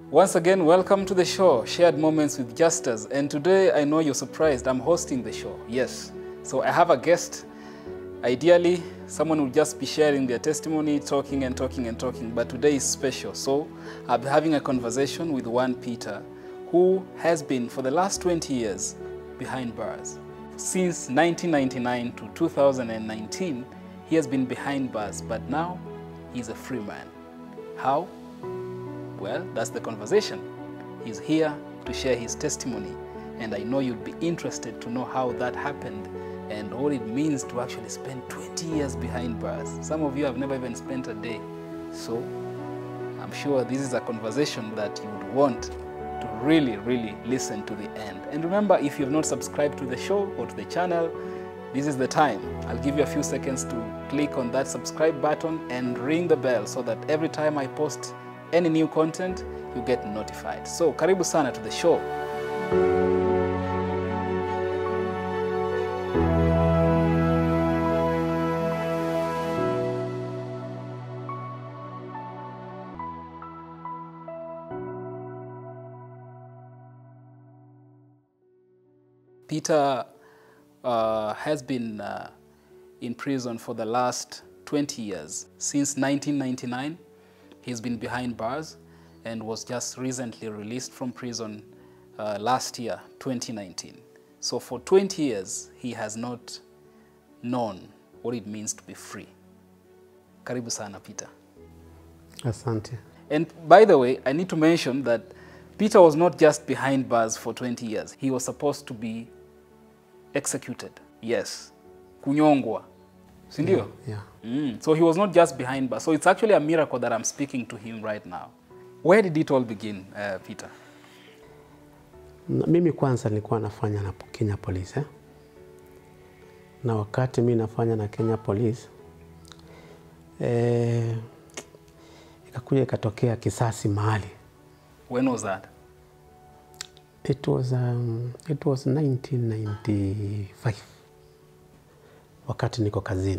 Once again, welcome to the show, Shared Moments with Justas. And today, I know you're surprised, I'm hosting the show. Yes. So I have a guest. Ideally, someone will just be sharing their testimony, talking and talking and talking. But today is special. So I'll be having a conversation with one Peter, who has been for the last 20 years behind bars. Since 1999 to 2019, he has been behind bars, but now he's a free man. How? Well, that's the conversation. He's here to share his testimony, and I know you'd be interested to know how that happened and what it means to actually spend 20 years behind bars. Some of you have never even spent a day. So I'm sure this is a conversation that you would want to really, really listen to the end. And remember, if you've not subscribed to the show or to the channel, this is the time. I'll give you a few seconds to click on that subscribe button and ring the bell so that every time I post any new content, you get notified. So, karibu sana to the show. Peter uh, has been uh, in prison for the last 20 years. Since 1999, he's been behind bars and was just recently released from prison uh, last year, 2019. So for 20 years, he has not known what it means to be free. Karibu sana, Peter. Asante. And by the way, I need to mention that Peter was not just behind bars for 20 years. He was supposed to be executed. Yes. Kunyongwa. Sindio? Yeah. Mm. So he was not just behind bars. So it's actually a miracle that I'm speaking to him right now. Where did it all begin, uh, Peter? Na- Mimi kwanza nilikuwa nafanya na Kenya Police eh? na wakati mi nafanya na Kenya Police eh, ikakuja ikatokea kisasi mahali. When was that? It was, um, it was 1995 wakati niko kazini.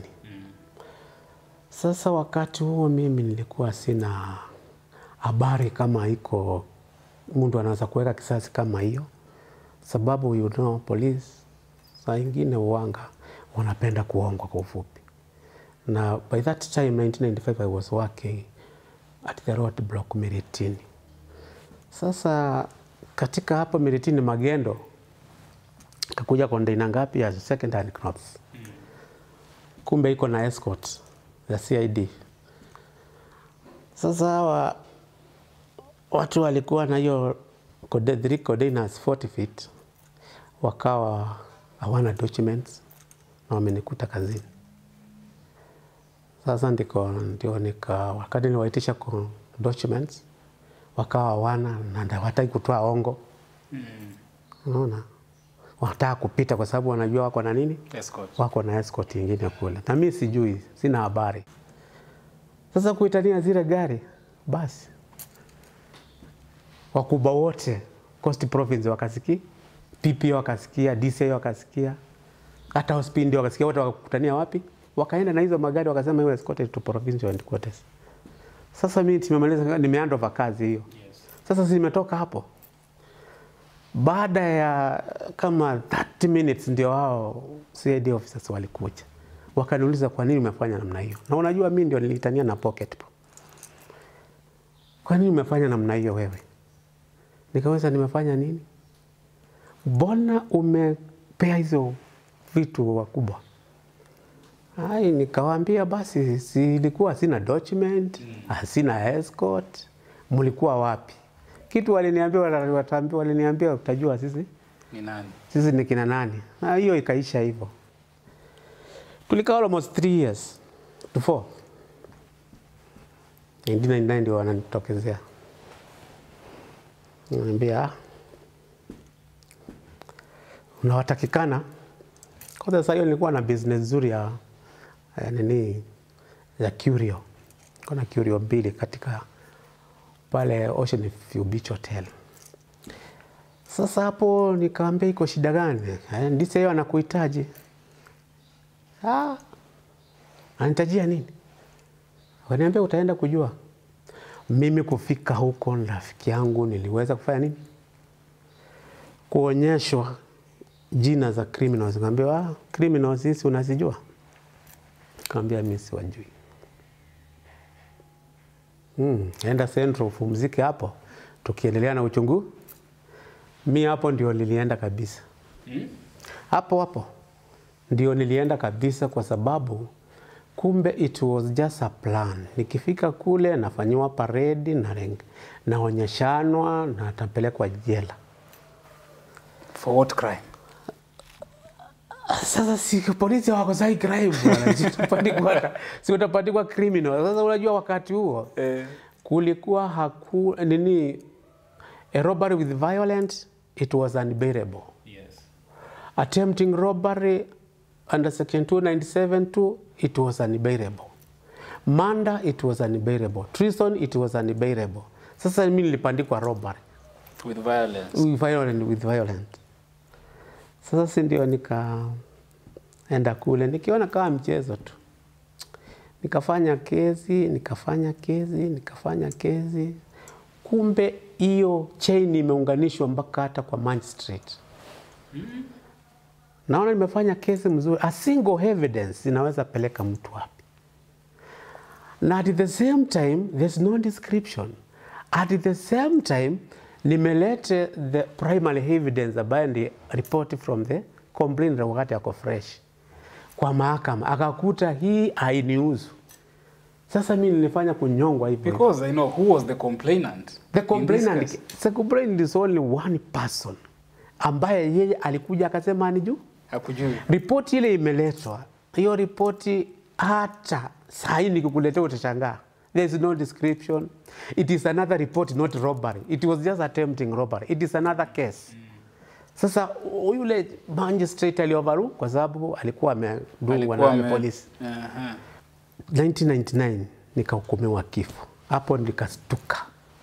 Sasa wakati huo mimi nilikuwa sina habari kama iko mtu anaweza kuweka kisasi kama hiyo, sababu you know, police saa ingine uwanga wanapenda kuongwa kwa ufupi, na by that time 1995 I was working at the road block Miritini. Sasa katika hapo Miritini Magendo kakuja kondeina ngapi ya second hand crops, kumbe iko na escort ya CID. Sasa hawa watu walikuwa na hiyo code- three containers 40 feet, wakawa hawana documents na wamenikuta kazini. Sasa ndiko ndio nika wakati niwaitisha kwa documents wakawa hawana na hawataki kutoa ongo. Unaona, wanataka kupita kwa sababu wanajua wako na nini, Escort. wako na escort ingine kule, na mimi sijui, sina habari. Sasa kuitania zile gari, basi wakubwa wote Coast Province wakasikia, PP wakasikia, DCI wakasikia, hata hospitali ndio wakasikia, wote wakakutania wapi? Wakaenda na hizo magari wakasema iwe escorted to provincial headquarters. Sasa mimi nimemaliza, nimeandover kazi hiyo. Sasa zimetoka hapo, baada ya kama 30 minutes ndio hao CID officers walikuja wakaniuliza kwa nini umefanya namna hiyo, na unajua mimi ndio nilitania na pocket po. Kwa nini umefanya namna hiyo wewe? Nikaweza nimefanya nini? Mbona umepea hizo vitu wakubwa? Ai, nikawaambia basi, silikuwa sina document, mm. sina escort, mlikuwa wapi? Kitu waliniambia watambia, waliniambia utajua sisi Ni nani? sisi ni kina nani, na hiyo ikaisha hivyo. Tulikaa almost three years to four. 1999 ndio wananitokezea, niambia ah, unawatakikana kwanza. Saa hiyo nilikuwa na business nzuri ya, ya nini ya curio, kuna curio mbili katika pale Ocean View Beach Hotel. Sasa hapo nikamwambia iko shida gani? Eh, Ndise hiyo anakuhitaji. Ah, anitajia nini? Waniambia utaenda kujua. Mimi kufika huko, rafiki yangu niliweza kufanya nini? Kuonyeshwa jina za criminals. Nikamwambia ah, criminals hizi unazijua? Nikamwambia mimi siwajui. Hmm, enda Central upumzike hapo, tukiendelea na uchungu. Mi hapo ndio nilienda kabisa hapo hapo ndio nilienda kabisa, kwa sababu kumbe it was just a plan. Nikifika kule nafanyiwa paredi na reng- naonyeshanwa na natapelekwa jela. For what crime? Sasa si polisi wako sai crime bwana, si utapandikwa- si utapandikwa criminal. Sasa unajua wakati huo Eh. kulikuwa haku nini, a robbery with violence it was unbearable. Yes. attempting robbery under section 297 it was unbearable murder it was unbearable treason it was unbearable sasa mimi nilipandikwa robbery With violence. with violent, with violent. Sasa si ndio nikaenda kule nikiona kama mchezo tu, nikafanya kesi nikafanya kesi nikafanya kesi, kumbe hiyo chain imeunganishwa mpaka hata kwa magistrate. Naona nimefanya kesi mzuri, a single evidence inaweza peleka mtu wapi? na at the same time there's no description at the same time nimelete the primary evidence ambayo ndi report from the complainant wakati ako fresh kwa mahakama akakuta hii hainihusu sasa mi nilifanya kunyongwa hivi Because I know who was the complainant. the in this complainant case. the complainant is only one person ambaye yeye alikuja akasema ni juu Hakujui. Ripoti ile imeletwa, hiyo ripoti hata saa hii nikikuletea utashangaa. There is no description. It is another report, not robbery. It was just attempting robbery. It is another case. Sasa yule magistrate aliovaru kwa sababu alikuwa amedungwa Alikuwa na ame- polisi. Aha. 1999 nikahukumiwa kifo. Hapo nikastuka.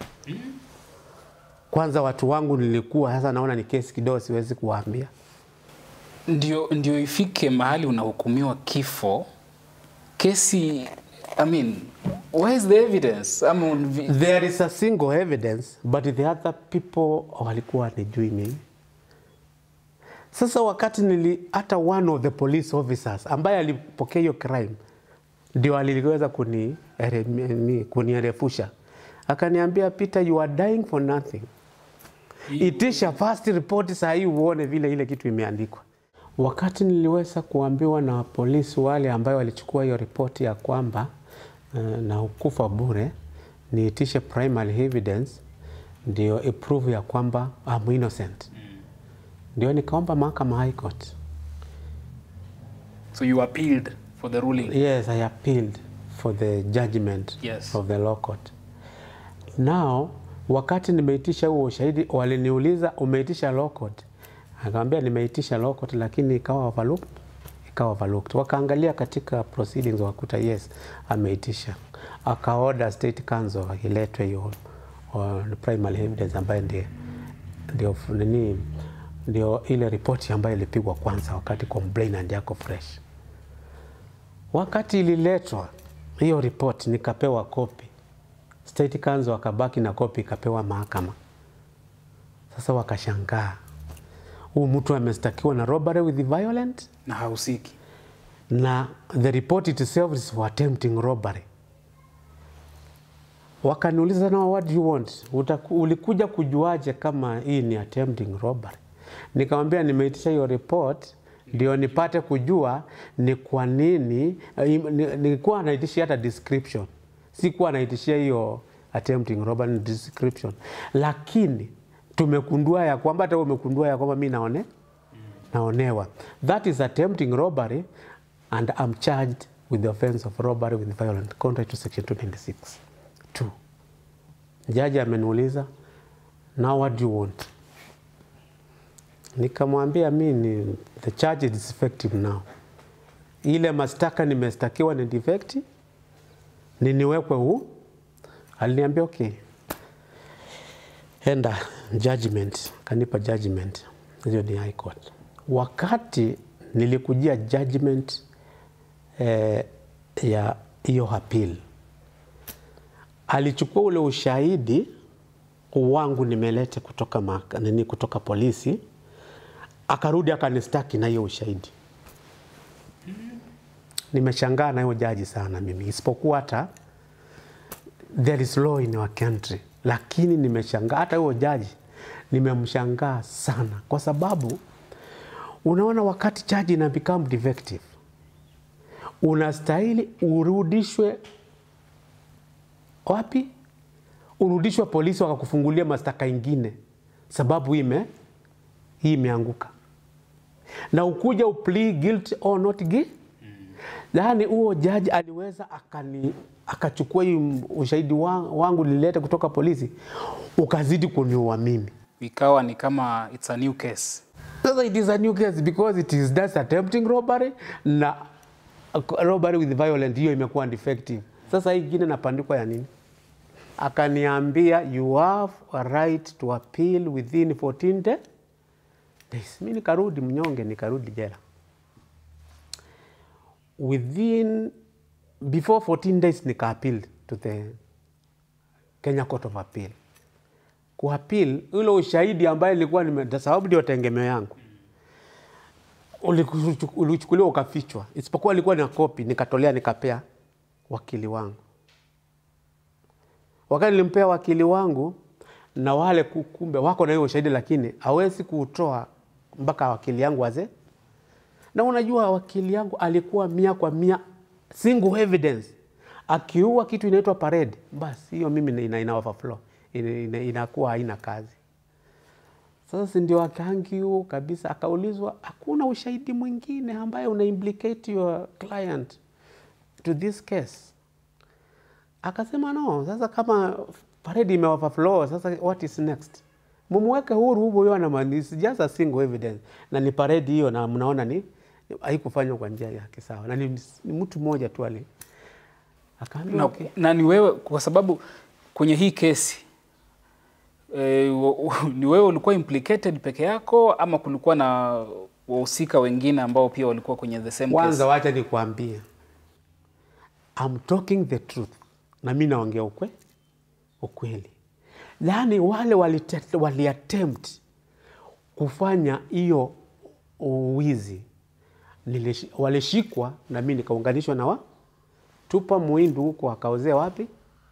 Kwanza watu wangu nilikuwa sasa naona ni kesi kidogo, siwezi kuwaambia. Ndio, ndio ifike mahali unahukumiwa kifo kesi I mean, where is the evidence? I mean, vi- There is a single evidence but the other people walikuwa wanijui mimi. Sasa wakati nili hata one of the police officers ambaye alipokea hiyo crime ndio aliweza kuni eremi- kunierefusha, akaniambia Peter, you are dying for nothing. Itisha first report saa hii uone vile ile kitu imeandikwa. Wakati niliweza kuambiwa na polisi wale ambayo walichukua hiyo ripoti ya kwamba uh, na ukufa bure, niitishe primary evidence ndio iprove ya kwamba I'm innocent. Ndio nikaomba mahakama high court. so you appealed for the ruling. Yes, I appealed for the judgment Yes. of the law court. Now, wakati nimeitisha huo ushahidi, waliniuliza umeitisha law court? Akamwambia nimeitisha law court, lakini ikawa overlooked, ikawa overlooked. Wakaangalia katika proceedings wakakuta yes, ameitisha. Akaorder state council iletwe hiyo uh, primary evidence ambayo ndio ndio nini ndio ile ripoti ambayo ilipigwa kwanza wakati complainant yako fresh. Wakati ililetwa hiyo ripoti nikapewa kopi, state council wakabaki na kopi ikapewa mahakama. Sasa wakashangaa, huu mtu amestakiwa na robbery with violent na hausiki. na the report itself is for attempting robbery. Wakaniuliza, now what do you want? Utaku, ulikuja kujuaje kama hii ni attempting robbery? Nikamwambia nimeitisha hiyo report ndio nipate kujua ni kwa nini. eh, ni- Nilikuwa naitishia hata description, sikuwa naitishia hiyo attempting robbery ni description, lakini tumekundua ya kwamba hata wewe umekundua ya kwamba mi naone naonewa. That is attempting robbery and I'm charged with the offense of robbery with violent contrary to section 296. Two. Jaji ameniuliza, now what do you want? Nikamwambia mi ni the charge is effective now. Ile mashtaka nimestakiwa ni defect, ni niwekwe huu. Aliniambia okay, enda judgment, kanipa judgment, hiyo ni high court. Wakati nilikujia judgment eh, ya hiyo appeal alichukua ule ushahidi wangu nimelete kutoka, maka, nini, kutoka polisi akarudi akanistaki na hiyo ushahidi. Nimeshangaa na hiyo jaji sana mimi, isipokuwa hata there is law in our country, lakini nimeshangaa hata huyo jaji nimemshangaa sana, kwa sababu unaona, wakati charge ina become defective, unastahili urudishwe wapi? Urudishwe polisi wakakufungulia mashtaka ingine, sababu ime hii imeanguka, na ukuja uplead guilty or not guilty. Yaani huo jaji aliweza akani akachukua hii ushahidi wa- wangu nililete kutoka polisi, ukazidi kuniua mimi. Ikawa ni kama it's a new case. Sasa it is a new case because it is just attempting robbery na robbery with violent, hiyo imekuwa defective. Sasa hii ingine napandikwa ya nini? Akaniambia you have a right to appeal within 14 day- days. Mi nikarudi mnyonge, nikarudi jela within before 14 days nika appeal to the Kenya Court of Appeal kuapil ule ushahidi ambaye ilikuwa nime sababu ndio tegemeo yangu uliku- ulichukuliwa ukafichwa, isipokuwa ilikuwa na kopi, nikatolea nikapea wakili wangu. Wakati nilimpea wakili wangu na wale ku- kumbe wako na hiyo ushahidi, lakini hawezi kuutoa mpaka wakili yangu aze. Na unajua wakili yangu alikuwa mia kwa mia single evidence, akiua kitu inaitwa parade, basi hiyo mimi ina, ina overflow ina, ina, inakuwa haina kazi. Sasa si ndio akaangiu kabisa, akaulizwa hakuna ushahidi mwingine ambaye una implicate your client to this case. Akasema no, sasa kama parade ime overflow, sasa what is next? Mumweke huru huyo ana maana it's just a single evidence na ni parade hiyo, na mnaona ni haikufanywa kwa njia ya kisawa na ni, ni mtu mmoja tu ali akaambia Na, okay. na ni wewe kwa sababu kwenye hii kesi e, ni wewe ulikuwa implicated peke yako ama kulikuwa na wahusika wengine ambao pia walikuwa kwenye the same Kwanza case? wacha nikwambie, I'm talking the truth, na mi naongea ukwe ukweli. Yaani wale walite- waliattempt kufanya hiyo uwizi nilishi- walishikwa na mi nikaunganishwa na wa tupa muindu huko akaozea wapi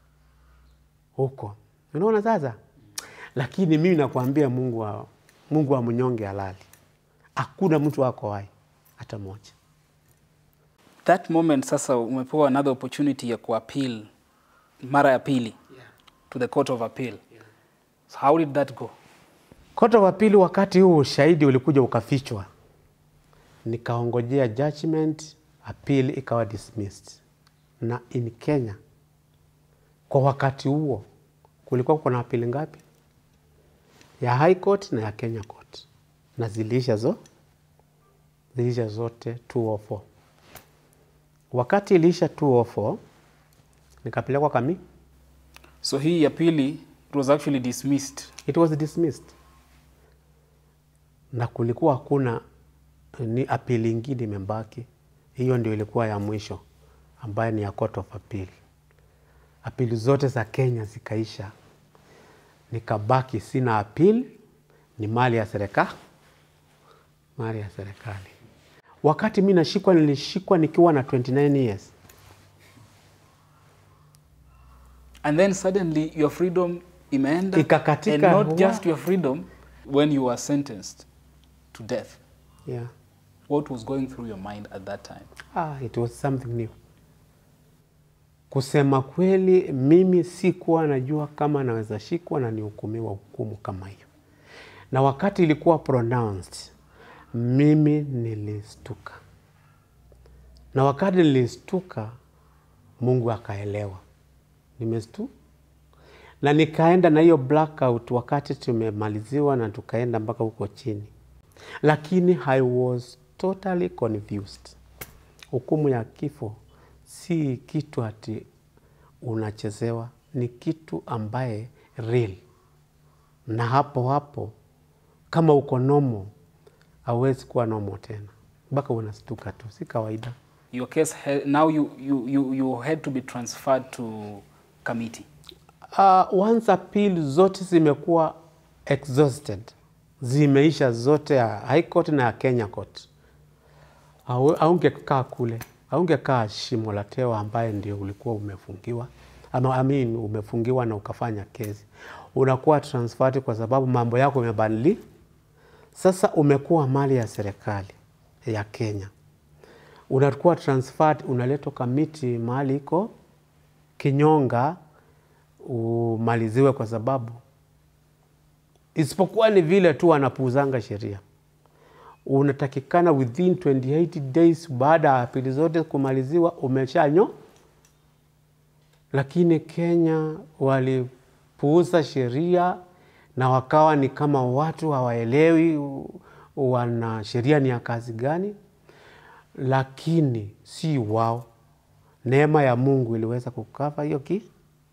huko, unaona sasa. Lakini mimi nakwambia Mungu wa, Mungu wa mnyonge halali, hakuna mtu wako wai hata moja. That moment sasa umepewa another opportunity ya kuappeal mara ya pili to the court of appeal. So how did that go? Court of Appeal, wakati huu ushahidi ulikuja ukafichwa, nikaongojea judgment, appeal ikawa dismissed. Na in Kenya kwa wakati huo kulikuwa kuna appeal ngapi? Ya High Court na ya Kenya Court, na ziliisha zo ziliisha zote 204. Wakati iliisha 204 nikapelekwa kami, So hii ya pili it was actually dismissed. it was dismissed na kulikuwa hakuna ni apili ingine imebaki. Hiyo ndio ilikuwa ya mwisho ambayo ni ya Court of Appeal. Apili zote za Kenya zikaisha, nikabaki sina appeal, ni mali ya serikali, mali ya serikali. Wakati mi nashikwa, nilishikwa nikiwa na 29 years. And then suddenly your freedom imeenda Ikakatika, and not wa- just your freedom when you were sentenced to death. Yeah. What was going through your mind at that time? Ah, it was something new. Kusema kweli, mimi sikuwa najua kama naweza shikwa na nihukumiwa hukumu kama hiyo, na wakati ilikuwa pronounced, mimi nilistuka, na wakati nilistuka, Mungu akaelewa nimestu na nikaenda na hiyo blackout wakati tumemaliziwa na tukaenda mpaka huko chini, lakini I was totally confused. Hukumu ya kifo si kitu ati unachezewa, ni kitu ambaye real, na hapo hapo kama uko nomo hauwezi kuwa nomo tena, mpaka unastuka tu, si kawaida. Your case ha- now you, you, you, you had to be transferred to committee. Uh, once appeal zote zimekuwa exhausted, zimeisha zote ya High Court na ya Kenya Court, Au- haungekaa kule, haungekaa shimo la tewa ambaye ndio ulikuwa umefungiwa ama I mean, umefungiwa na ukafanya kesi, unakuwa transferred kwa sababu mambo yako yamebadili. Sasa umekuwa mali ya serikali ya Kenya, unakuwa transferred, unaletwa kamiti mahali iko kinyonga umaliziwe kwa sababu isipokuwa ni vile tu wanapuuzanga sheria. Unatakikana within 28 days baada ya apili zote kumaliziwa umeshanyo, lakini Kenya walipuuza sheria na wakawa ni kama watu hawaelewi u- wana sheria ni ya kazi gani, lakini si wao. Neema ya Mungu iliweza kukava hiyo ki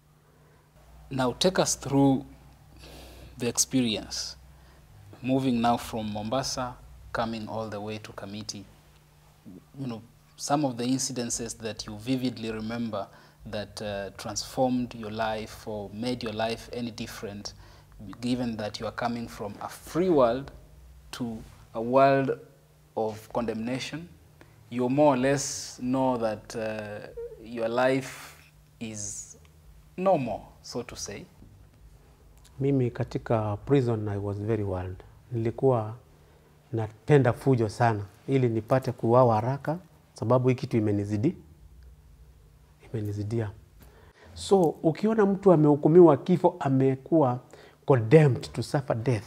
Now, take us through the experience moving now from Mombasa, coming all the way to Kamiti. You know, some of the incidences that you vividly remember that uh, transformed your life or made your life any different, given that you are coming from a free world to a world of condemnation. You more or less know that uh, your life is normal, so to say. Mimi katika prison I was very wild. Nilikuwa napenda fujo sana ili nipate kuuawa haraka, sababu hii kitu imenizidi imenizidia. So ukiona mtu amehukumiwa kifo, amekuwa condemned to suffer death,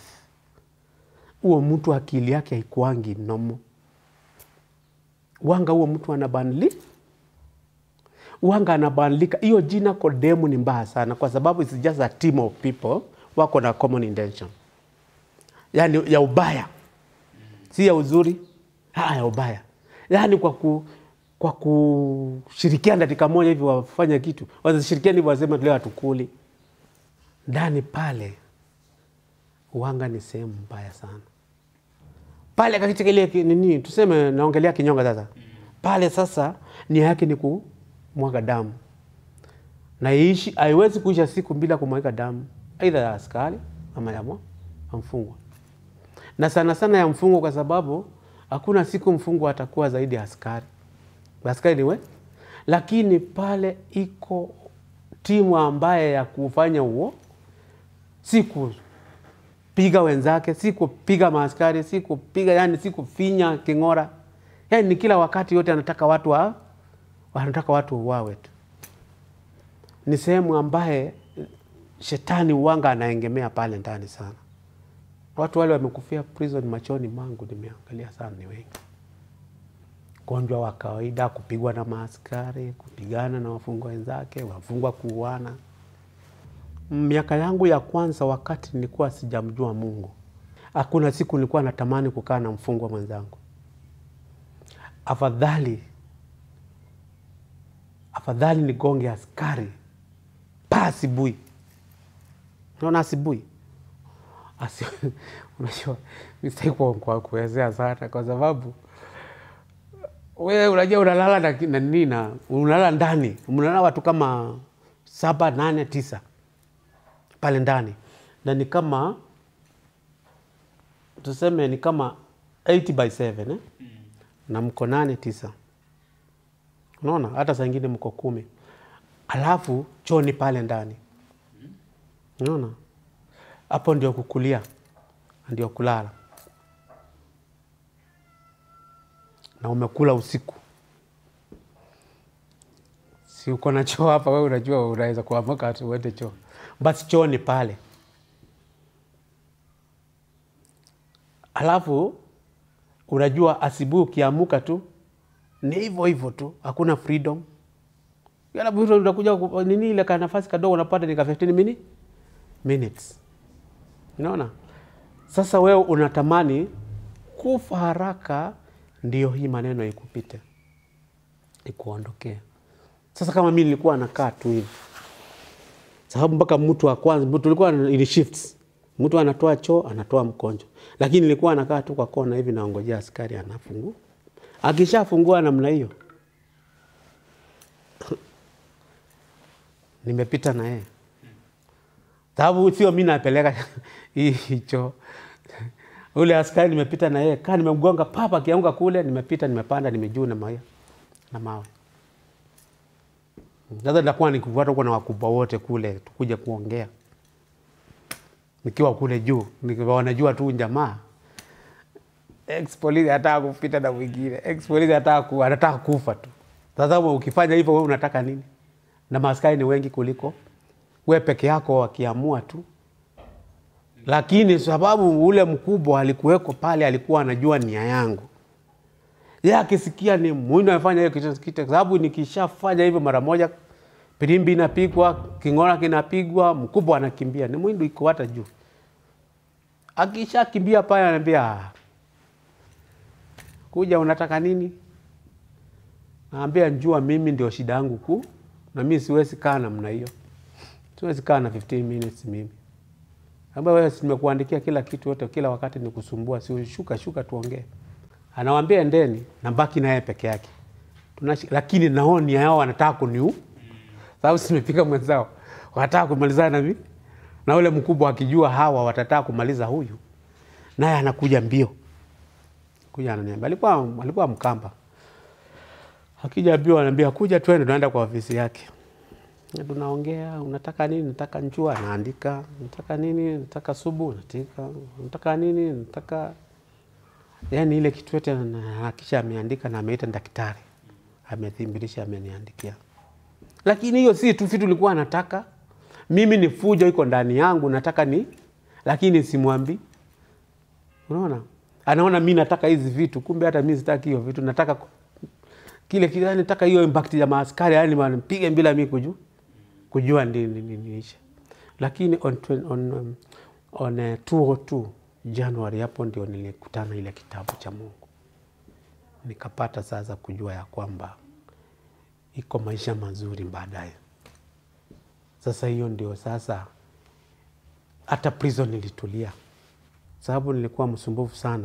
huo mtu akili yake haikuangi nomo wanga, huo mtu anabadili wanga anabadilika. Hiyo jina kodemu ni mbaya sana, kwa sababu it's just a team of people wako na common intention, yani ya ubaya, si ya uzuri, ha, ya ubaya, yani kwa ku kwa kushirikiana dakika moja hivi wafanya kitu, wasishirikiana hivi wasema leo hatukuli ndani pale. Uwanga ni sehemu mbaya sana pale katika ile ki- nini, tuseme naongelea kinyonga sasa. Pale sasa nia yake ni kumwaga damu, na iishi, haiwezi kuisha siku bila kumwaga damu, aidha ya askari ama ya mwa- ya mfungwa, na sana sana ya mfungwa, kwa sababu hakuna siku mfungwa atakuwa zaidi ya askari. Askari ni we, lakini pale iko timu ambaye ya kufanya huo si kupiga wenzake, si kupiga maaskari, si kupiga yani, si kufinya king'ora, yani ni kila wakati yote anataka watu wa, wanataka watu wauawe tu. Ni sehemu ambaye shetani uwanga anaengemea pale ndani sana. Watu wale wamekufia prison machoni mangu, nimeangalia sana, ni wengi ugonjwa wa kawaida, kupigwa na maaskari, kupigana na wafungwa wenzake, wafungwa kuuana. Miaka yangu ya kwanza, wakati nilikuwa sijamjua Mungu, hakuna siku nilikuwa natamani kukaa na mfungwa mwenzangu. Afadhali afadhali nigonge askari pa asubuhi. Unaona asubuhi Asi, unajua mistaki kwa kuwezea sana kwa sababu wewe unajua unalala na na nini na unalala ndani, mnalala watu kama saba, nane, tisa pale ndani, na ni kama tuseme ni kama 80 by 7 eh? na mko nane tisa, unaona, hata saa ingine mko kumi, alafu choni pale ndani, unaona, hapo ndio kukulia, ndio kulala na umekula usiku, si uko na choo hapa, wewe unajua unaweza kuamka ati uende choo, basi choo ni pale. Alafu unajua asubuhi ukiamuka tu ni hivyo hivyo tu, hakuna freedom. Alafu unakuja ku- nini ile ka nafasi kadogo unapata ni ka 15 mini minutes, unaona. Sasa wewe unatamani kufa haraka, ndio hii maneno ikupite, ikuondokee. Sasa kama mi nilikuwa nakaa tu hivi, sababu mpaka mtu wa kwanza tulikuwa in shifts, mtu anatoa choo anatoa mkonjo, lakini nilikuwa nakaa tu kwa kona hivi naongojea askari anafungua. Akishafungua namna hiyo, nimepita na yeye sababu sio mi napeleka hicho ule askari nimepita na yeye kaa nimemgonga papa akianguka kule nimepita nimepanda nimejuu na mawe na mawe sasa nitakuwa nikifuata huko na wakubwa wote kule tukuja kuongea nikiwa kule juu nikiwa wanajua tu jamaa ex polisi anataka kupita na mwingine ex polisi anataka ku, anataka kufa tu sasa ukifanya hivyo wewe unataka nini na maaskari ni wengi kuliko we peke yako wakiamua tu lakini sababu ule mkubwa alikuweko pale alikuwa anajua nia yangu ye akisikia ni mwindo amefanya hiyo kitu kitu, sababu nikishafanya hivyo mara moja pirimbi inapigwa king'ora kinapigwa mkubwa anakimbia ni mwindo iko hata juu akishakimbia pale anaambia "Ah, kuja unataka nini naambia njua mimi ndio shida yangu kuu na mi siwezi kaa namna hiyo siwezi kaa na 15 minutes mimi ambayo wewe si nimekuandikia kila kitu yote kila wakati ni kusumbua si shuka shuka tuongee anawambia endeni nabaki naye peke yake Tunashi, lakini nao nia yao wanataka kuniu sababu simepika mwenzao wanataka kumalizana na mimi na ule mkubwa akijua hawa watataka kumaliza huyu naye anakuja mbio kuja ananiambia alikuwa alikuwa mkamba akija mbio ananiambia kuja twende tunaenda kwa ofisi yake Na tunaongea unataka nini nataka njua naandika nataka nini nataka subu natika nataka nini nataka yani ile kitu yote kisha ameandika na ameita daktari amethimbirisha ameniandikia lakini hiyo si tu vitu nilikuwa nataka mimi ni fujo iko ndani yangu nataka ni lakini simwambi unaona anaona mi nataka hizi vitu kumbe hata mi sitaki hiyo vitu nataka ku- kile kile yani nataka hiyo impact ya maaskari yani wanipige bila mi kujua kujua ndi- ndi- ndi- niisha lakini on, twen- on, um, on uh, 202 Januari hapo ndio nilikutana ile kitabu cha Mungu nikapata sasa kujua ya kwamba iko maisha mazuri baadaye. Sasa hiyo ndio sasa hata prison nilitulia, sababu nilikuwa msumbufu sana.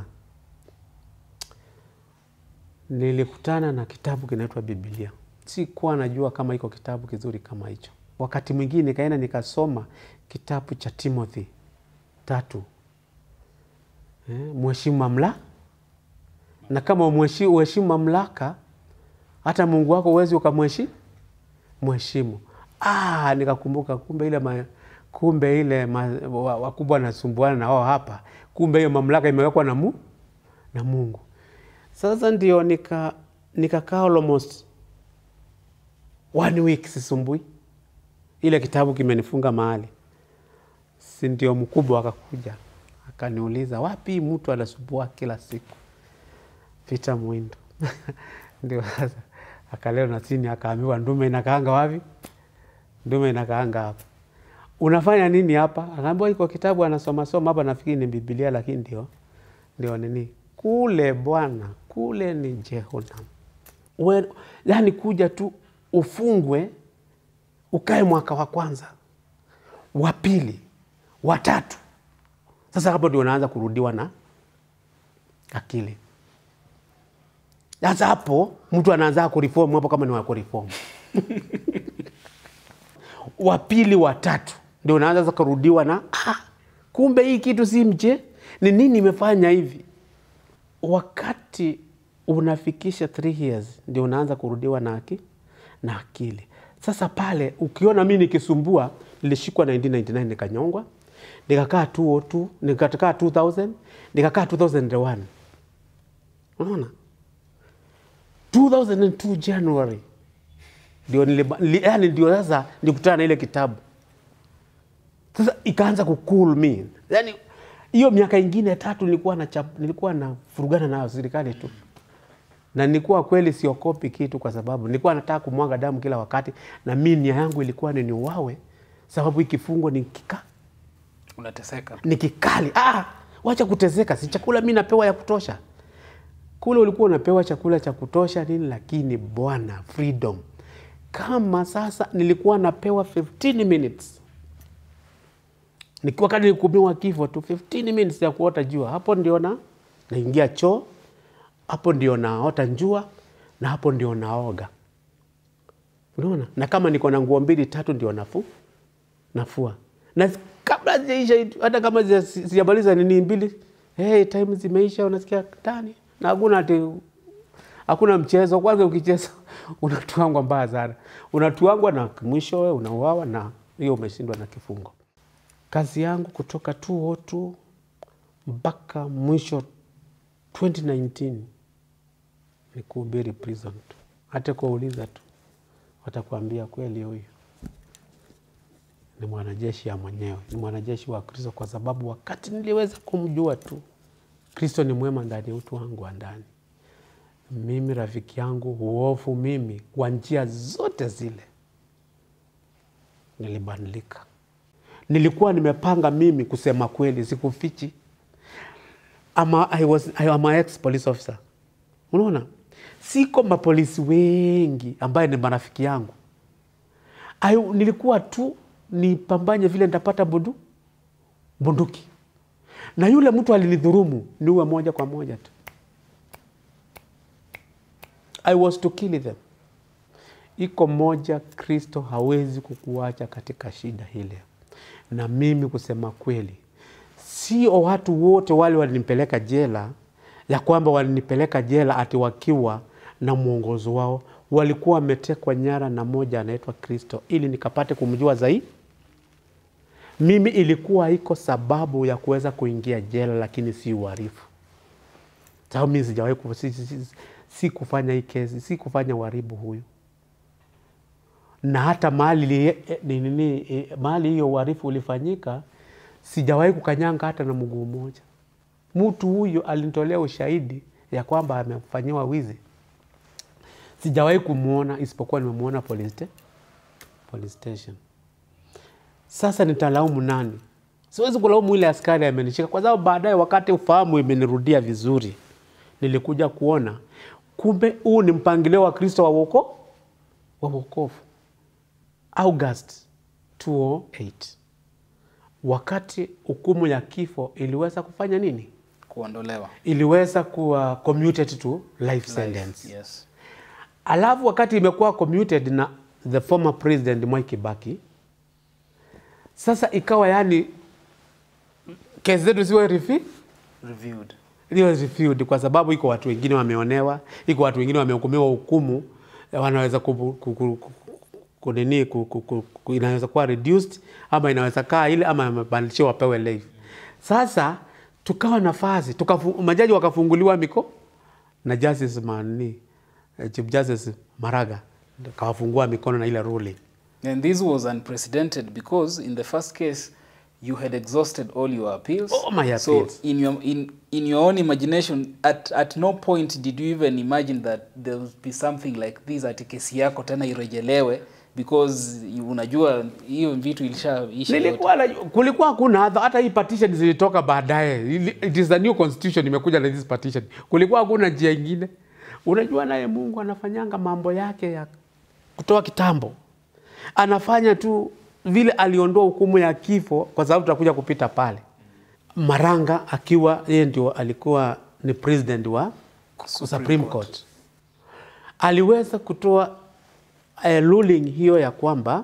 Nilikutana na kitabu kinaitwa Biblia, sikuwa najua kama iko kitabu kizuri kama hicho. Wakati mwingine nikaenda nikasoma kitabu cha Timothy tatu eh, mheshimu mamlaka na kama umheshi- uheshimu mamlaka hata Mungu wako uwezi ukamheshimu mheshimu. Ah, nikakumbuka kumbe ile ma, kumbe ile ma, wa- wakubwa wanasumbuana na wao hapa, kumbe hiyo mamlaka imewekwa na, mu, na Mungu. Sasa ndio nika nikakaa almost one week sisumbui, ile kitabu kimenifunga mahali, si ndio mkubwa akakuja akaniuliza, wapi mtu anasumbua kila siku Peter Mwindo ndio sasa akaleo na chini akaambiwa ndume inakaanga wapi? Ndume inakaanga hapa. Unafanya nini hapa? Akaambiwa iko kitabu anasoma soma hapa, nafikiri ni Biblia, lakini ndio ndio nini kule bwana, kule ni Jehanamu. We- Yani kuja tu ufungwe, ukae mwaka wa kwanza, wa pili, wa tatu. Sasa hapo ndio unaanza kurudiwa na akili. Sasa hapo mtu anaanza kureform hapo, kama ni wa kureform wa pili wa tatu ndio unaanza sasa kurudiwa na ah, kumbe hii kitu si mche, ni nini imefanya hivi? Wakati unafikisha three years ndio unaanza kurudiwa na aki, na akili. Sasa pale ukiona mi nikisumbua, nilishikwa 1999 nikanyongwa, nikakaa 202 nikakaa 2000 nikakaa 2001 unaona 2002 January ndio niliba- nili- yani ndio sasa nikutana na ile kitabu sasa ikaanza kucool me yani hiyo miaka ingine tatu nilikuwa na chap, nilikuwa na furugana na serikali tu na nilikuwa kweli siokopi kitu kwa sababu nilikuwa nataka kumwaga damu kila wakati na mi nia yangu ilikuwa ni niuawe sababu hii kifungo ni kika unateseka ni kikali. Ah, wacha kuteseka, si chakula mi napewa ya kutosha. Kule ulikuwa unapewa chakula cha kutosha nini, lakini bwana, freedom. Kama sasa nilikuwa napewa 15 minutes nikiwa kadi nikumiwa kifo tu 15 minutes ya kuota jua, hapo ndio na naingia choo, hapo ndio naota njua na hapo ndio naoga. Unaona, na kama niko na nguo mbili tatu ndio nafu nafua na kabla hazijaisha hata kama zija- sijamaliza nini mbili hey, time zimeisha unasikia tani na hakuna ati hakuna mchezo kwanza ukicheza unatuangwa mbaya sana unatuangwa na mwisho we unauawa na hiyo umeshindwa na kifungo kazi yangu kutoka 202 mpaka mwisho 2019 ni kuhubiri prison tu hata kuwauliza tu watakuambia kweli huyu ni mwanajeshi ya mwenyewe ni mwanajeshi wa kristo kwa sababu wakati niliweza kumjua tu kristo ni mwema ndani ya utu wangu wa ndani mimi rafiki yangu huofu mimi kwa njia zote zile nilibadilika nilikuwa nimepanga mimi kusema kweli sikufichi ama I was, I am a ex police officer unaona siko mapolisi wengi ambaye ni marafiki yangu Ayu, nilikuwa tu nipambanye vile nitapata bundu bunduki na yule mtu alinidhurumu niwe moja kwa moja tu I was to kill them. Iko moja, Kristo hawezi kukuacha katika shida ile. Na mimi kusema kweli, sio watu wote wale walinipeleka jela, ya kwamba walinipeleka jela ati wakiwa na mwongozo wao, walikuwa wametekwa nyara na moja anaitwa Kristo, ili nikapate kumjua zaidi. Mimi ilikuwa iko sababu ya kuweza kuingia jela, lakini si uhalifu sababu mimi sijawahi ku- si, si, si, si kufanya hii kesi, si kufanya uharibu huyu, na hata mahali li- eh, ni- nini, eh, mahali hiyo uharifu ulifanyika, sijawahi kukanyanga hata na mguu mmoja. Mtu huyo alinitolea ushahidi ya kwamba amefanyiwa wizi, sijawahi kumwona isipokuwa nimemwona police, sta- police station. Sasa nitalaumu nani? Siwezi kulaumu ile askari amenishika, kwa sababu baadaye, wakati ufahamu imenirudia vizuri, nilikuja kuona kumbe huu ni mpangilio wa Kristo wa woko wa wokovu. August 208 wakati hukumu ya kifo iliweza kufanya nini? kuondolewa Iliweza kuwa commuted to life sentence. yes Alafu wakati imekuwa commuted na the former president Mwai Kibaki, sasa ikawa yani kesi zetu ziwe refi reviewed ziwe reviewed kwa sababu iko watu wengine wameonewa, iko watu wengine wamehukumiwa hukumu eh, wanaweza ku, ku, ku, ku, ku, nini, ku, ku, ku, ku, inaweza kuwa reduced ama inaweza kaa ile ama amebadilishiwa wapewe life. Sasa tukawa nafasi tukafu, majaji wakafunguliwa miko na Justice Mani, eh, Chief Justice Maraga kawafungua mikono na ile ruling. And this was unprecedented because in the first case, you had exhausted all your appeals. All my So appeals. in your in in your own imagination, at at no point did you even imagine that there would be something like this ati kesi yako tena irejelewe because you- unajua hiyo vitu ilishaisha yote. Nilikuwa na, kulikuwa hakuna hata hata hii petition zilitoka baadaye. Ili- It is the new constitution imekuja na this petition. Kulikuwa hakuna njia ingine. Unajua naye Mungu anafanyanga mambo yake ya kutoa kitambo. Anafanya tu vile aliondoa hukumu ya kifo kwa sababu tutakuja kupita pale. Maranga akiwa yeye ndio alikuwa ni president wa Supreme, Supreme Court. Aliweza kutoa a ruling hiyo ya kwamba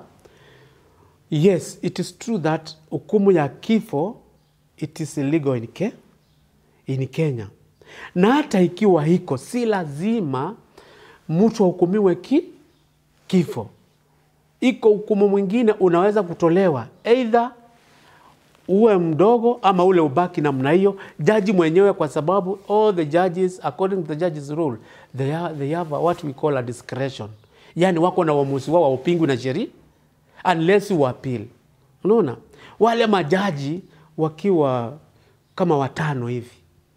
Yes, it is true that hukumu ya kifo it is illegal in, Ke in Kenya. Na hata ikiwa hiko, si lazima mtu ahukumiwe ki kifo. Iko hukumu mwingine unaweza kutolewa either uwe mdogo ama ule ubaki namna hiyo. Jaji mwenyewe, kwa sababu all the judges according to the judges rule they, are, they have a, what we call a discretion, yani wako na uamuzi wao waupingwi na sheria unless you appeal. Unaona, wale majaji wakiwa kama watano hivi,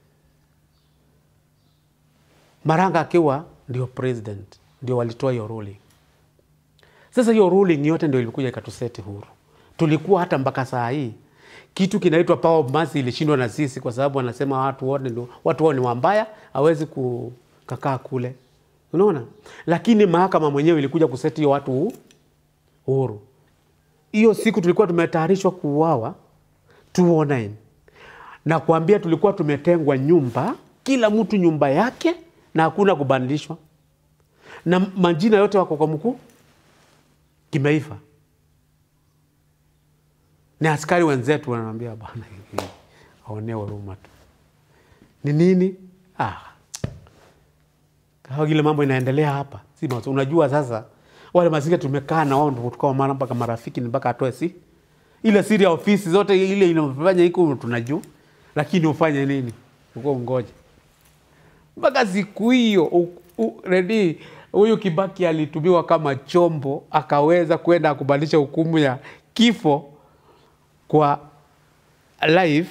Maranga akiwa ndio president, ndio walitoa hiyo ruling. Sasa hiyo ruling yote ndio ilikuja ikatuseti huru. Tulikuwa hata mpaka saa hii kitu kinaitwa power of mercy ilishindwa na sisi, kwa sababu wanasema watu wote ndio watu wao ni wambaya, hawezi kukakaa kule, unaona. Lakini mahakama mwenyewe ilikuja kuseti hiyo watu hu- huru. Hiyo siku tulikuwa tumetayarishwa kuuawa 209 na kuambia, tulikuwa tumetengwa nyumba, kila mtu nyumba yake, na hakuna kubadilishwa, na majina yote wako kwa mkuu kimeifa. ni askari wenzetu wananiambia bwana, hivi aonee huruma tu. Ni nini? Ah, kama ile mambo inaendelea hapa, si maso. Unajua sasa wale mazingira tumekaa na wao ndio tukao maana mpaka marafiki ni mpaka atoe si ile siri ya ofisi zote ile inafanya iko tunajua, lakini ufanye nini? Uko ungoje mpaka siku hiyo u- u- redi huyu Kibaki alitumiwa kama chombo, akaweza kwenda kubadilisha hukumu ya kifo kwa life.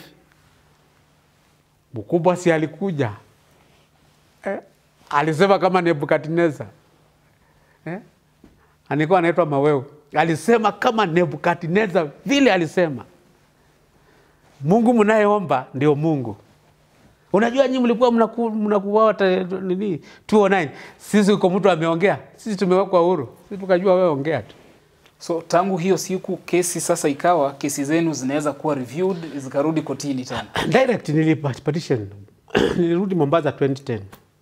Mkubwa si alikuja eh? Alisema kama Nebukadneza eh? alikuwa anaitwa Maweo, alisema kama Nebukadneza vile alisema, Mungu mnayeomba ndio Mungu. Unajua nyinyi mlikuwa mnaku- mnakuwa ta- nini 209 sisi uko mtu ameongea, sisi tumewekwa huru, sisi tukajua wewe ongea tu. So tangu hiyo siku kesi sasa ikawa kesi zenu zinaweza kuwa reviewed zikarudi kotini tena. Direct nilipatition nilirudi Mombasa 2010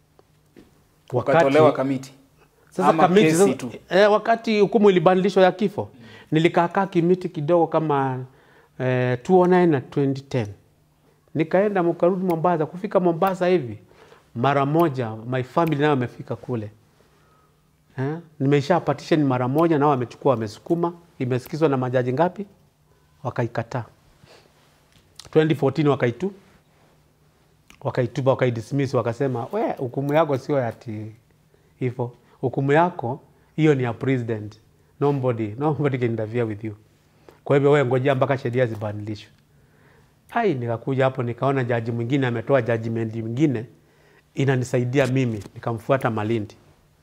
Ukatolewa kamiti. Sasa Ama kamiti kesi sasa, tu. eh, wakati hukumu ilibadilishwa ya kifo nilikaakaa kimiti kidogo kama eh, 2009 na 2010 nikaenda mkarudi Mombasa. Kufika Mombasa hivi mara moja my family nayo amefika kule eh, nimeisha partition mara moja, nao wamechukua wamesukuma, imesikizwa na majaji ngapi, wakaikataa 2014 wakaitu wakaitupa wakaidismiss, wakasema we, hukumu yako sio ati hivyo, hukumu yako hiyo ni ya president, nobody nobody can interfere with you. Kwa hivyo wewe ngojea mpaka sheria zibadilishwe. Ai, nikakuja hapo nikaona jaji mwingine ametoa judgment mwingine inanisaidia mimi, nikamfuata Malindi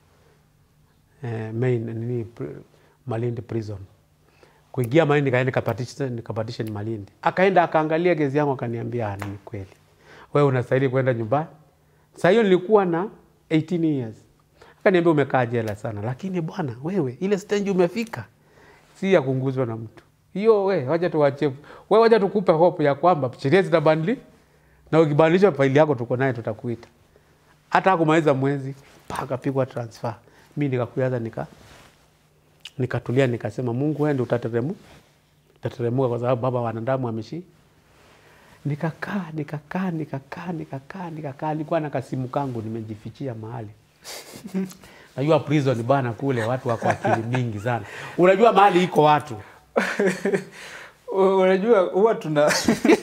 eh, main nini pr- Malindi prison kuingia Malindi, nikaenda nikapatition nikapatition Malindi, akaenda akaangalia kesi yangu akaniambia, "Ah, ni kweli wewe unastahili kwenda nyumbani. Saa hiyo nilikuwa na 18 years. Akaniambia umekaa jela sana, lakini bwana wewe, ile stage umefika si ya kunguzwa na mtu hiyo. We wacha tuwache, we wacha tukupe hope ya kwamba sheria zitabadili na ukibadilisha faili yako tuko naye, tutakuita hata hakumaliza mwezi mpaka pigwa transfer. Mi nikakuyaza nika nikatulia, nikasema Mungu wewe ndio utateremu utateremuka, kwa sababu baba wanadamu ameshi nikakaa nikakaa nikakaa nikakaa nikakaa, nilikuwa na kasimu kangu nimejifichia mahali najua prison bana, kule watu wako akili mingi sana. Unajua mahali iko watu Unajua huwa tuna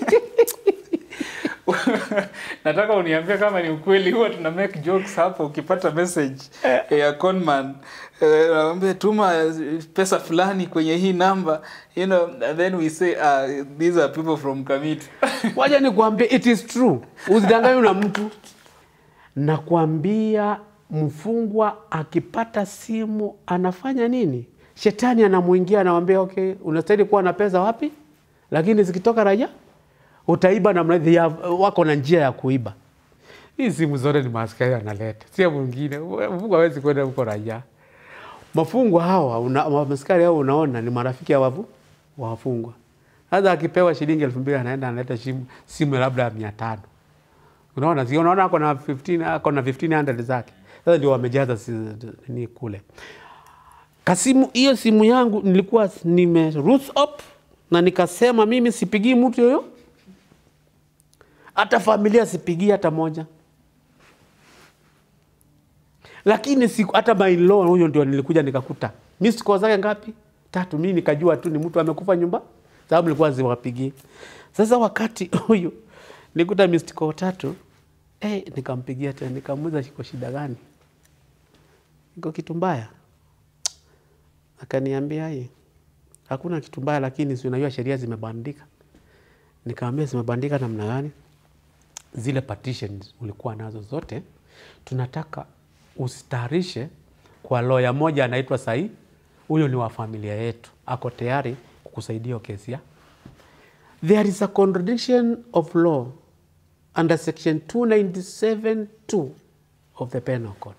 nataka uniambie kama ni ukweli. Huwa tuna make jokes hapo, ukipata message ya conman eh, naambia tuma pesa fulani kwenye hii namba, you know, and then we say uh, these are people from Kamiti. waja nikuambie, it is true, usidanganywe na mtu. Nakwambia mfungwa akipata simu anafanya nini? Shetani anamwingia anamwambia, okay, unastahili kuwa na pesa wapi, lakini zikitoka raja utaiba namna hivi. ya- Wako na njia ya kuiba. Hii simu zote ni maaskari analeta, sio mwingine. Mfungwa hawezi kwenda huko raja. Mafungwa hawa una, maaskari hao unaona ni marafiki ya wavu wa wafungwa. Sasa akipewa shilingi elfu mbili anaenda analeta simu, simu labda ya mia tano unaona si unaona ako na 15 ako na 1500 zake sasa ndio wamejaza si, ni kule kasimu hiyo simu yangu nilikuwa nime root up na nikasema mimi sipigii mtu yoyo hata familia sipigii hata moja lakini siku hata my law huyo ndio nilikuja nikakuta missed call zake ngapi tatu mimi nikajua tu ni mtu amekufa nyumba sababu nilikuwa ziwapigie sasa wakati huyu nikuta missed call tatu eh, nikampigia tena nikamuuliza iko shida gani iko kitu mbaya akaniambia hii hakuna kitu mbaya lakini si unajua sheria zimebandika nikamwambia zimebandika namna gani zile partitions ulikuwa nazo zote tunataka usitayarishe kwa loya moja anaitwa sahii huyo ni wa familia yetu ako tayari kukusaidia hiyo kesi ya there is a contradiction of law under section 297.2 of the penal code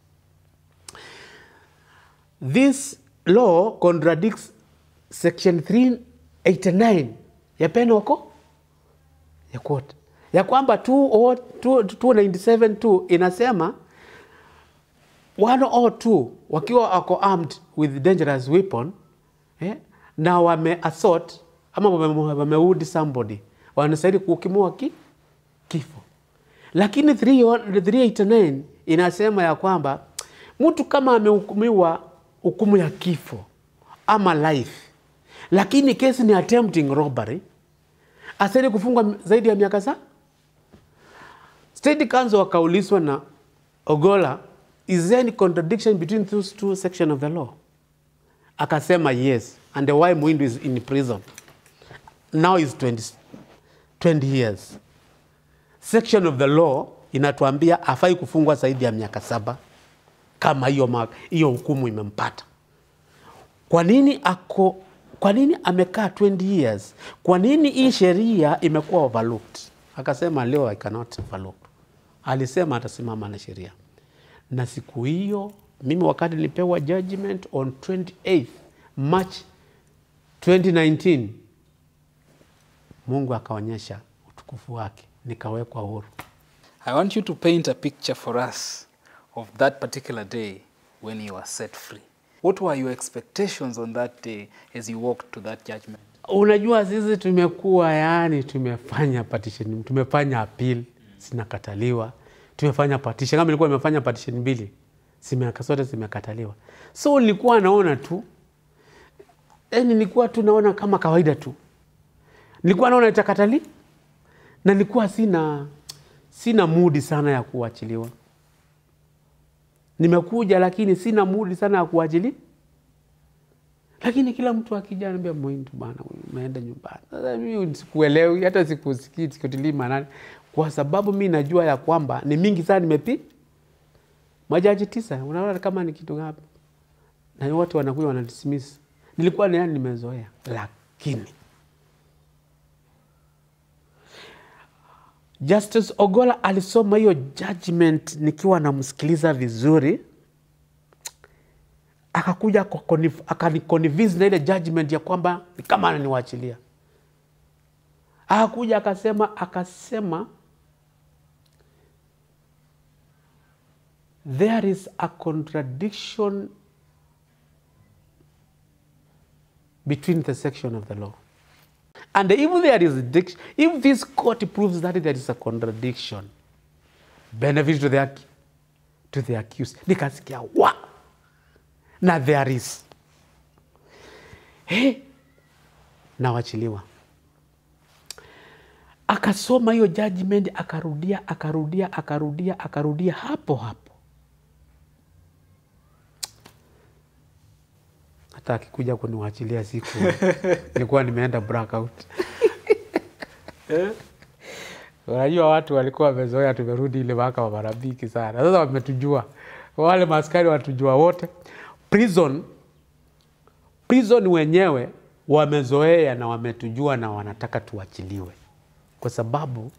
this law contradicts section 389 ya penal code ya quote ya kwamba 297.2 inasema one or two wakiwa wako armed with dangerous weapon eh, na wame assault ama wame- wameudi somebody wanastahili kuhukumiwa ki, kifo lakini 3 389 inasema ya kwamba mtu kama amehukumiwa hukumu ya kifo ama life lakini kesi ni attempting robbery astahili kufungwa zaidi ya miaka saa State Council wakaulizwa na Ogola, is there any contradiction between those two sections of the law? Akasema yes, and why Muindu is in prison. Now is 20, 20 years. Section of the law inatuambia afai kufungwa zaidi ya miaka saba kama hiyo ma- hiyo hukumu imempata. Kwa nini ako kwa nini amekaa 20 years? Kwa nini hii sheria imekuwa overlooked? Akasema leo I cannot overlook. Alisema atasimama na sheria. Na siku hiyo mimi wakati nilipewa judgment on 28th March 2019 Mungu akaonyesha utukufu wake, nikawekwa huru. I want you to paint a picture for us of that particular day when you were set free. What were your expectations on that day as you walked to that judgment? Unajua sisi tumekuwa yani, tumefanya partition, tumefanya appeal zinakataliwa, tumefanya partition. Kama nilikuwa nimefanya partition mbili, zimeka zote zimekataliwa, so nilikuwa naona tu yani, nilikuwa tu naona kama kawaida tu, nilikuwa naona itakatali na nilikuwa sina sina mudi sana ya kuachiliwa. Nimekuja lakini sina mudi sana ya kuachiliwa lakini kila mtu akija anambia Muhindu bana, umeenda nyumbani. Sasa mimi sikuelewi hata sikusikii sikutilii maanani, kwa sababu mi najua ya kwamba ni mingi sana nimepi majaji tisa, unaona kama ni kitu gapi, na wote wanakuja wanadismiss. Nilikuwa ni yani nimezoea, lakini Justice Ogola alisoma hiyo judgment nikiwa namsikiliza vizuri akakuja kwa conif- akaniconvince na ile judgment ya kwamba ni kama ananiwachilia. Akakuja akasema akasema there is a contradiction between the section of the law and if there is dic- if this court proves that there is a contradiction benefit to the, ac- to the accused nikasikia wa na there is hey, nawachiliwa akasoma hiyo judgment akarudia akarudia akarudia akarudia hapo hapo hata akikuja kuniwachilia siku nilikuwa nimeenda blackout unajua watu walikuwa wamezoea tumerudi ile mahakama marafiki sana sasa wametujua wale maaskari watujua wote prison prison wenyewe wamezoea na wametujua na wanataka tuachiliwe kwa sababu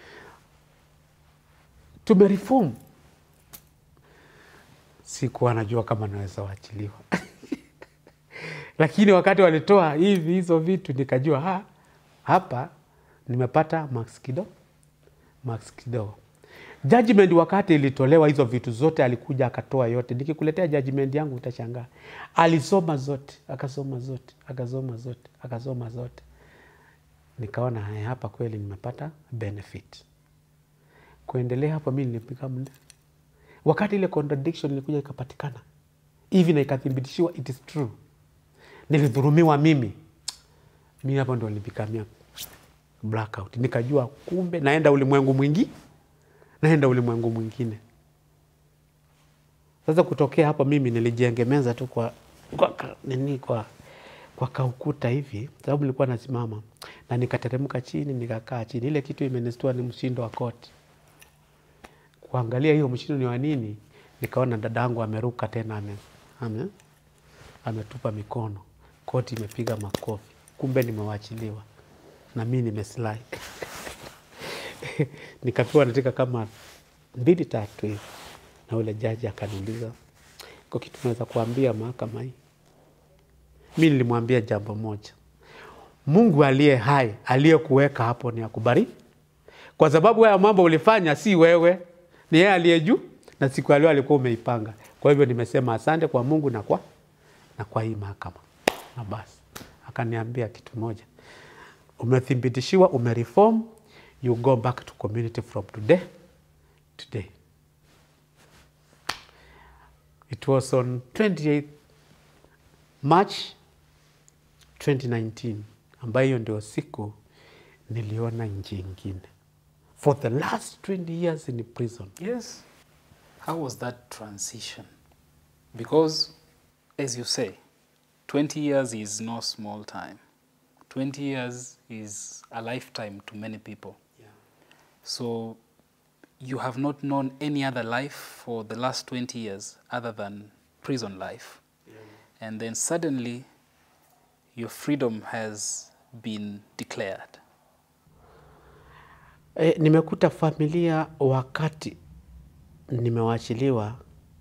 tumereform sikuwa najua kama naweza waachiliwa lakini wakati walitoa hivi hizo vitu nikajua ha, hapa nimepata max kidogo max kidogo judgment wakati ilitolewa hizo vitu zote alikuja akatoa yote nikikuletea judgment yangu utashangaa alisoma zote akasoma zote akasoma zote akasoma zote nikaona haya, hapa kweli nimepata benefit kuendelea hapo mi nilipiga mle wakati ile contradiction ilikuja ikapatikana hivi na ikathibitishiwa it is true nilidhurumiwa mimi mi hapo ndo nilipikamia blackout nikajua kumbe naenda ulimwengu mwingi naenda ulimwengu mwingine sasa kutokea hapo mimi nilijiengemeza tu kwa, kwa, ka- nini kwa, kwa kaukuta hivi sababu nilikuwa nasimama na nikateremka chini nikakaa chini ile kitu imenistua ni mshindo wa koti kuangalia hiyo mshindo ni wa nini nikaona dadangu ameruka tena ame, ame, ametupa mikono koti imepiga makofi kumbe nimewachiliwa na mi nimeslai nikapewa natika kama mbili tatu hivi na ule jaji akaniuliza ko kitu naweza kuambia mahakama hii mi nilimwambia jambo moja mungu aliye hai aliyekuweka hapo ni akubariki kwa sababu haya mambo ulifanya si wewe ni yeye aliye juu na siku ya leo alikuwa umeipanga kwa hivyo nimesema asante kwa mungu na kwa na kwa hii mahakama na basi akaniambia kitu moja umethibitishiwa, umereform, you go back to community from today today. It was on 28 March 2019 ambayo hiyo ndio siku niliona nchi ingine for the last 20 years in prison. Yes. How was that transition? Because, as you say, 20 years is no small time. 20 years is a lifetime to many people. So, you have not known any other life for the last 20 years other than prison life. And then suddenly, your freedom has been declared. E, nimekuta familia wakati nimewachiliwa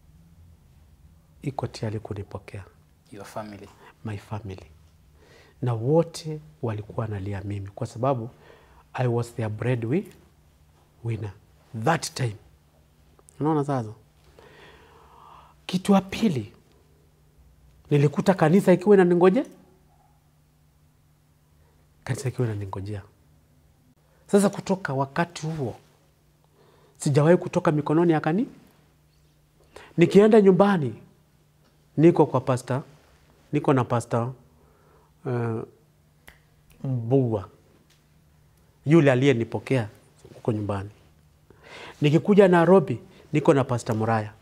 iko tayari kunipokea Your family. my family, na wote walikuwa nalia mimi kwa sababu I was their breadwi- winner that time. Unaona sasa, kitu ya pili nilikuta kanisa ikiwa inaningoje, kanisa ikiwa inaningojea. Sasa kutoka wakati huo sijawahi kutoka mikononi ya kani. Nikienda nyumbani niko kwa pasta, niko na pasta uh, Mbugwa yule aliyenipokea huko nyumbani. Nikikuja Nairobi niko na pasta Muraya.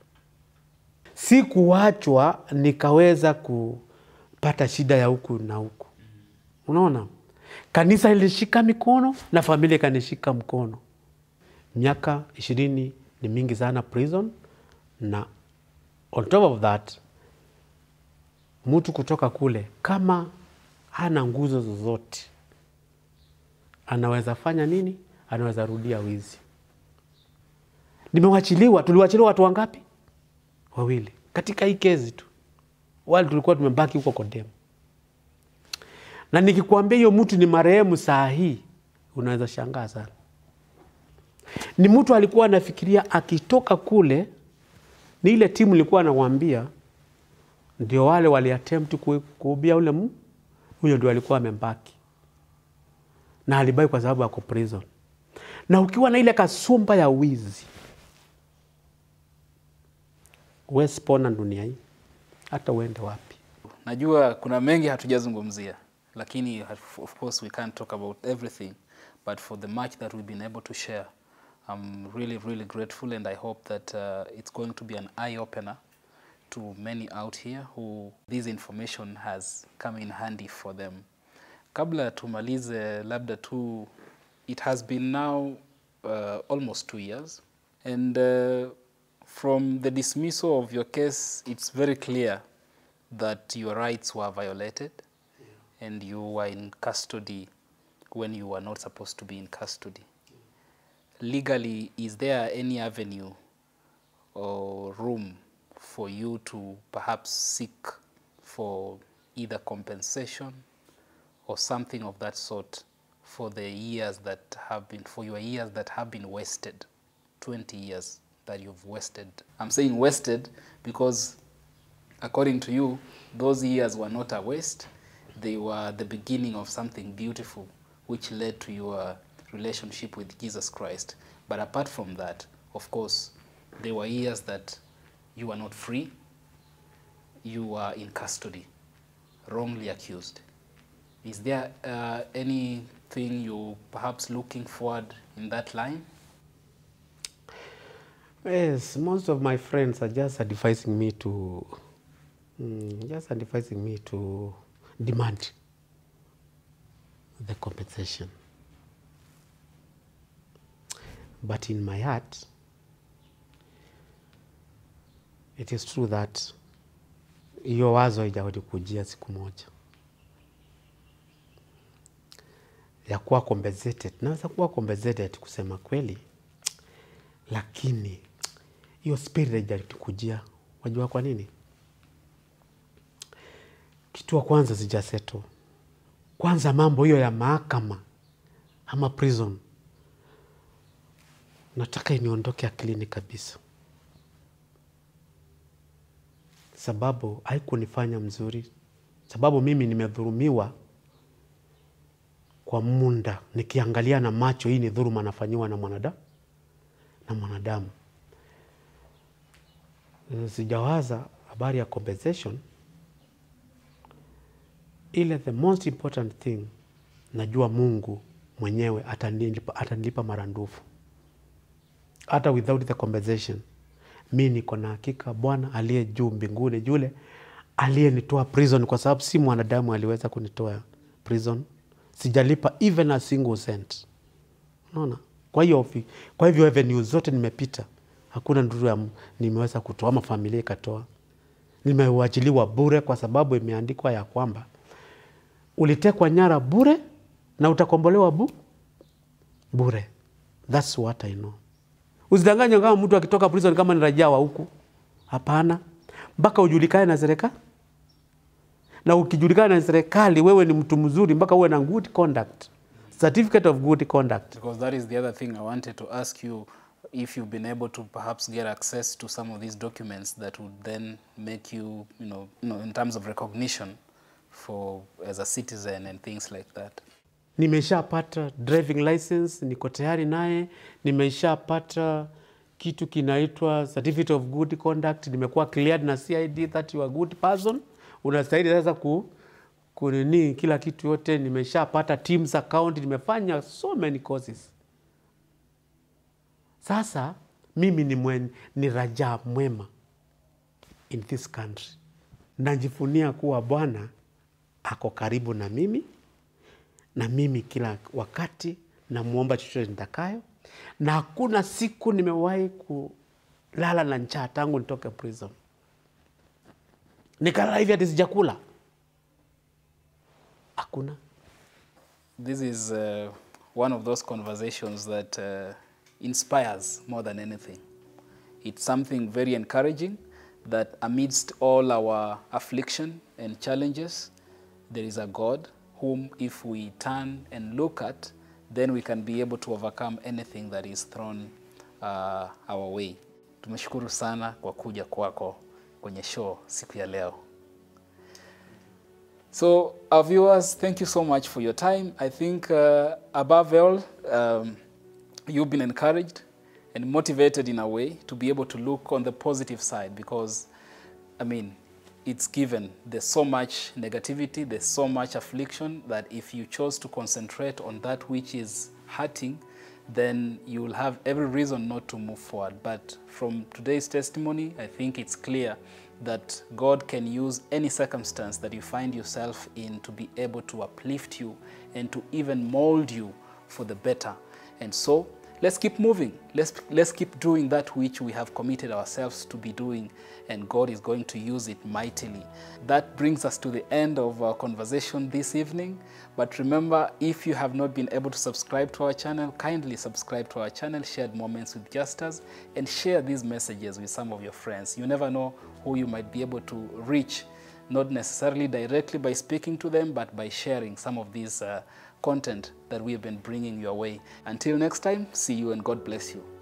Sikuachwa nikaweza kupata shida ya huku na huku, unaona. Kanisa ilishika mikono na familia ikanishika mkono. Miaka ishirini ni mingi sana prison, na on top of that mtu kutoka kule kama hana nguzo zozote anaweza fanya nini? Anaweza rudia wizi. Nimewachiliwa, tuliwachiliwa watu wangapi? Wawili katika hii kezi tu, wale tulikuwa tumebaki huko Kodemu. Na nikikwambia hiyo mtu ni marehemu saa hii, unaweza shangaa sana. Ni mtu alikuwa anafikiria akitoka kule, ni ile timu ilikuwa anawambia, ndio wale waliattempt ku- kuubia ule mu, huyo ndio alikuwa amembaki na alibaki kwa sababu ako prison. Na ukiwa na ile kasumba ya wizi, huwezi pona dunia hii, hata uende wapi. Najua kuna mengi hatujazungumzia, lakini of course we can't talk about everything, but for the much that we've been able to share, I'm really, really grateful and I hope that uh, it's going to be an eye-opener to many out here who this information has come in handy for them. Kabla tumalize labda tu, it has been now uh, almost two years and uh, from the dismissal of your case, it's very clear that your rights were violated and you were in custody when you were not supposed to be in custody. Legally, is there any avenue or room for you to perhaps seek for either compensation or something of that sort for the years that have been, for your years that have been wasted, 20 years that you've wasted? I'm saying wasted because according to you, those years were not a waste. They were the beginning of something beautiful, which led to your relationship with Jesus Christ. But apart from that, of course, there were years that you were not free, you were in custody, wrongly accused. Is there uh, anything you perhaps looking forward in that line? Yes, most of my friends are just advising me to, mm, just advising me to demand the compensation. But in my heart, it is true that hiyo wazo haijawahi siku moja ya kuwa compensated. Naweza kuwa compensated kusema kweli, lakini hiyo spirit haijanikujia. Wajua kwa nini? Kitu wa kwanza sijaseto. Kwanza mambo hiyo ya mahakama ama prison, nataka iniondoke akilini kabisa, sababu haikunifanya mzuri, sababu mimi nimedhurumiwa kwa muda nikiangalia na macho, hii ni dhuluma anafanyiwa na mwanadamu na mwanadamu. Sijawaza habari ya compensation, ile the most important thing, najua Mungu mwenyewe atanilipa, atanilipa marandufu hata without the compensation. Mi niko na hakika Bwana aliye juu mbinguni, yule aliyenitoa prison, kwa sababu si mwanadamu aliweza kunitoa prison, sijalipa even a single cent. Unaona? Kwa hiyo kwa hivyo avenue zote nimepita, hakuna ndugu ya nimeweza kutoa ama familia ikatoa. Nimeuachiliwa bure, kwa sababu imeandikwa ya kwamba ulitekwa nyara bure na utakombolewa bu bure. That's what I know. Usidanganywe kama mtu akitoka prison kama ni raia wa huku. Hapana, mpaka ujulikane na serikali, na ukijulikana na serikali wewe ni mtu mzuri, mpaka uwe na good conduct, certificate of good conduct. Because that is the other thing I wanted to ask you if you've been able to perhaps get access to some of these documents that would then make you, you know, you know in terms of recognition for as a citizen and things like that. Nimeshapata driving license, niko tayari naye. Nimeshapata kitu kinaitwa certificate of good conduct, nimekuwa cleared na CID that you are a good person, unastahili sasa ku kunini kila kitu yote. Nimeshapata Teams account, nimefanya so many courses. Sasa mimi ni, mwen, ni raja mwema in this country. Najifunia kuwa Bwana ako karibu na mimi na mimi kila wakati namwomba chochote nitakayo, na hakuna siku nimewahi kulala na njaa tangu nitoke prison, nikalala hivi hati sijakula. Hakuna. This is uh, one of those conversations that uh, inspires more than anything. It's something very encouraging that amidst all our affliction and challenges, there is a God whom, if we turn and look at, then we can be able to overcome anything that is thrown uh, our way. Tumeshukuru sana kwa kuja kwako kwenye show siku ya leo. So, our viewers, thank you so much for your time. I think, uh, above all, um, you've been encouraged and motivated in a way to be able to look on the positive side because, I mean, it's given. There's so much negativity, there's so much affliction that if you chose to concentrate on that which is hurting, then you will have every reason not to move forward. But from today's testimony, I think it's clear that God can use any circumstance that you find yourself in to be able to uplift you and to even mold you for the better. And so let's keep moving. Let's, let's keep doing that which we have committed ourselves to be doing, and God is going to use it mightily. That brings us to the end of our conversation this evening. But remember, if you have not been able to subscribe to our channel, kindly subscribe to our channel, Shared Moments with Justus, and share these messages with some of your friends. You never know who you might be able to reach, not necessarily directly by speaking to them, but by sharing some of these uh, content that we have been bringing your way. Until next time, see you and God bless you.